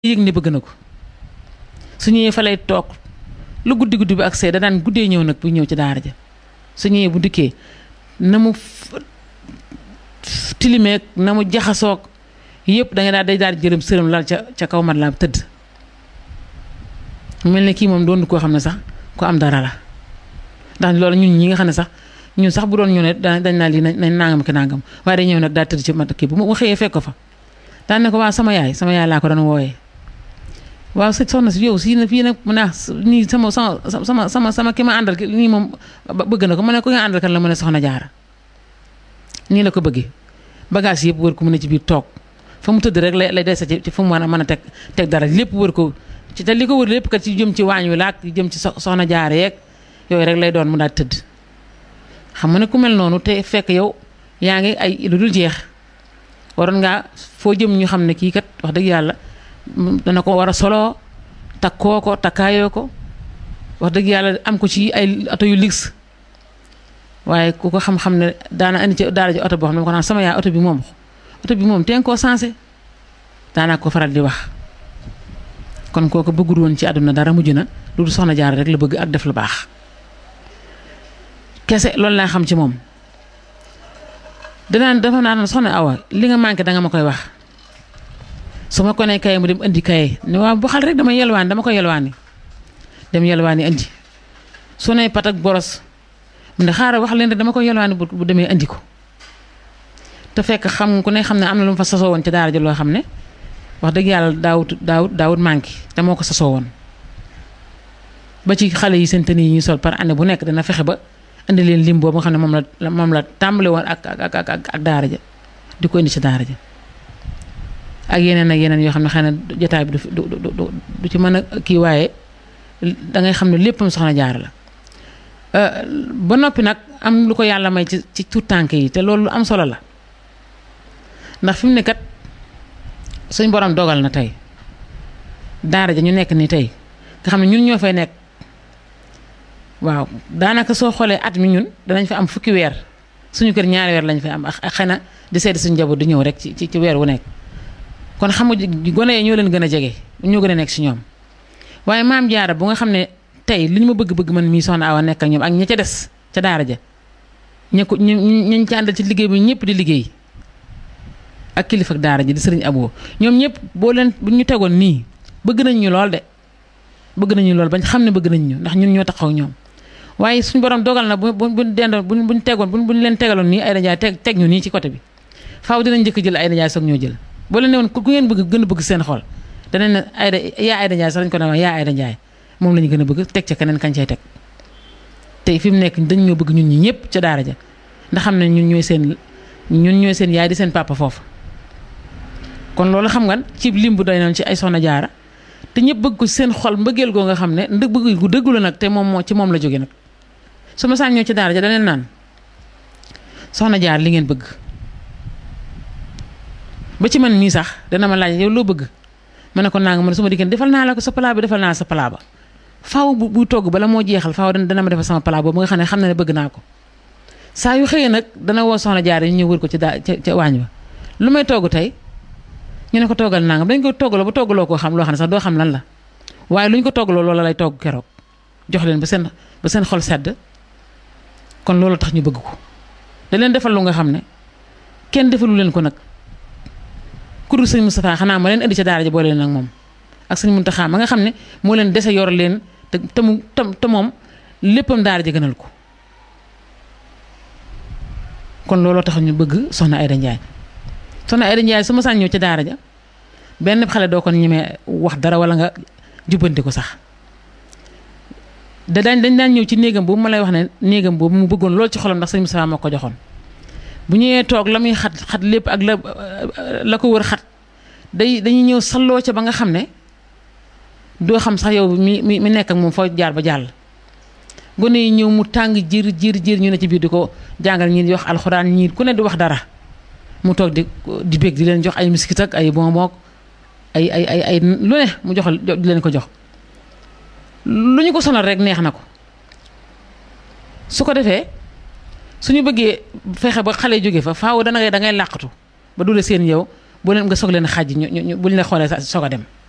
yëg ne bëgg na ko su ñëwee fa lay toog lu guddi guddi bi ak see da daan guddee ñëw nag bu ñëw ci daara ja su ñëwee bu dikkee na mu tilimeeg na mu jaxasoog yëpp da nga daal day daal di jërëm sërëm lal ca ca kaw mat laa tëdd mel ne kii moom doon koo xam ne sax ku am dara la ndax loolu ñun ñi nga xam ne sax ñun sax bu doon ñu ne dañ naa lii nañ nangam ki nangam waaye day ñëw nag daal tëdd ci mat kii bu mu xëyee fekk ko fa daan ne ko waaw sama yaay sama yaay laa ko doon wooyee waaw sëñ soxna si yow si na fii nag mu ne nii sama sama sama sama sama ki ma àndal ki nii moom bëgg na ko mu ne ko nga àndal kan la mu ne soxna jaara nii la ko bëggee bagage yëpp wër ko mu ne ci biir toog fa mu tëdd rek lay lay dese ci fu mu mën a mën a teg teg dara lépp wër ko ci te li ko wër lépp kat ci jëm ci waañ wi laak jëm ci soxna jaara yeeg yooyu rek lay doon mu daal tëdd xam nga ne ku mel noonu te fekk yow yaa ngi ay lu dul jeex waroon ngaa foo jëm ñu xam ne kii kat wax dëgg yàlla dana ko war a soloo takkoo ko takkaayoo ko wax dëgg yàlla am ko ci ay oto yu luxe waaye ku ko xam-xam ne daana indi ci daara ji oto boo xam ne ko naan sama yaay oto bi moom oto bi moom teen koo sensé daanaa ko faral di wax kon kooku bëggul woon ci àdduna dara mujj na lu dul soxna jaar rek la bëgg ak def lu baax kese loolu laa xam ci moom danaan dafa naan soxna awa li nga manqué danga ma koy wax su ma ko nee kaye mu dem indi kaye ne waaw bu xal rek dama yelwaani dama ko yelwaani dem yelwaani indi su ne pat ak boros mu ne xaaral wax leen rek dama ko yelwaani bu demee indi ko te fekk xam ku ne xam ne am na lu mu fa sasoo woon ci daara ji loo xam ne wax dëgg yàlla daawut daawut daawut manqué te moo ko sasoo woon ba ci xale yi seen tenue yi ñuy sol par année bu nekk dana fexe ba indi leen lim boobu nga xam ne moom la moom la tàmbale woon ak ak ak ak daara ja di ko indi ci daara ja ak yeneen ak yeneen yoo xam ne xëy na jotaay bi du du du ci mën a kii waaye da ngay xam ne léppam soxna jaar la ba noppi nag am lu ko yàlla may ci ci tuut tànk yi te loolu lu am solo la ndax fi mu ne kat suñ borom dogal na tey daara ja ñu nekk ni tey nga xam ne ñun ñoo fay nekk waaw daanaka soo xoolee at mi ñun danañ fa am fukki weer suñu kër ñaari weer lañ fay am ak xëy na di seeti suñu njaboot di ñëw rek ci ci weer wu nekk. kon xam nga gone yi ñoo leen gën a jege ñoo gën a nekk si ñoom waaye maam jaara bu nga xam ne tey li ñu ma bëgg-bëgg man mii soxna awa nekk ak ñoom ak ña ca des ca daara ja ña ko ñu ñu ci àndal ci liggéey bi ñëpp di liggéey ak kilifa ak daara ji di sëriñ aboo ñoom ñëpp boo leen bu ñu tegoon nii bëgg nañ ñu lool de bëgg nañu lool bañ xam ne bëgg nañ ñu ndax ñun ñoo taxaw ñoom waaye suñu borom dogal na bu bu buñ dendoon buñ buñ tegoon buñ buñ leen tegaloon nii ay dajaay teg teg ñu nii ci côté bi faaw dinañ njëkk jël ay dajaay soog ñoo jël boo leen ne woon ku ngeen bëgg gën a bëgg seen xol danañ ne Ayda yaa Ayda Ndiaye sax dañ ko ne yaa Ayda Ndiaye moom la ñu gën a bëgg teg ca keneen kañ cay teg tey fi mu nekk dañ ñoo bëgg ñun ñi ñëpp ca daara ja ndax xam ne ñun ñooy seen ñun ñooy seen yaay di seen papa foofu. kon loolu xam nga ci lim bu doy noonu ci ay soxna jaara te ñëpp bëgg ko seen xol mbëggeel goo nga xam ne ndëg bëgg gu dëggu la nag te moom moo ci moom la jóge nag su ma saan ñëw ci daara ja da leen naan soxna jaar li ngeen bëgg. ba ci man mii sax dana ma laaj yow loo bëgg ma ne ko naa nga man su ma dikkee defal naa la ko sa palaa bi defal naa sa palaa ba faaw bu bu togg bala moo jeexal faaw dana ma defal sama palaa boobu nga xam ne xam na ne bëgg naa ko saa yu xëyee nag dana woo soxna jaar yi ñu ñëw wër ko ci daa ca ca waañ ba lu may togg tey ñu ne ko toggal naa nga dañ ko toggaloo ba toggaloo koo xam loo xam ne sax doo xam lan la waaye lu ñu ko toggaloo loola lay togg keroog jox leen ba seen ba seen xol sedd kon loolu tax ñu bëgg ko da leen defal lu nga xam ne kenn defalu leen ko nag kuréel sëñ Moustapha xanaa ma leen indi ca daara ji boole leen ak moom ak sëñ Mountakha ma nga xam ne moo leen dese yor leen te te mu te moom léppam daara ji gënal ko kon looloo tax ñu bëgg soxna Ayda Ndiaye soxna Ayda Ndiaye su ma saan ñëw ca daara ja benn xale doo ko ñemee wax dara wala nga jubbanti ko sax da daañ dañ daan ñëw ci néegam boobu ma lay wax ne néegam boobu mu bëggoon loolu ci xolam ndax sëñ Moustapha moo ko joxoon bu ñëwee toog la muy xat xat lépp ak la la ko wër xat day dañuy ñëw salloo ca ba nga xam ne doo xam sax yow mi mi mi nekk ak moom foo jaar ba jàll. gone yi ñëw mu tàng jër jër jër ñu ne ci biir di ko jàngal ñii di wax alxuraan ñii ku ne di wax dara mu toog di di bég di leen jox ay miskit ak ay bonbon ay ay ay ay lu ne mu jox di leen ko jox. lu ñu ko sonal rek neex na ko su ko defee. suñu bëggee fexe ba xale jóge fa faaw dana ngay da ngay làqatu ba dule seen yow boo leen nga soog leen xàjj ñu ñu buñ la xoolee soog a dem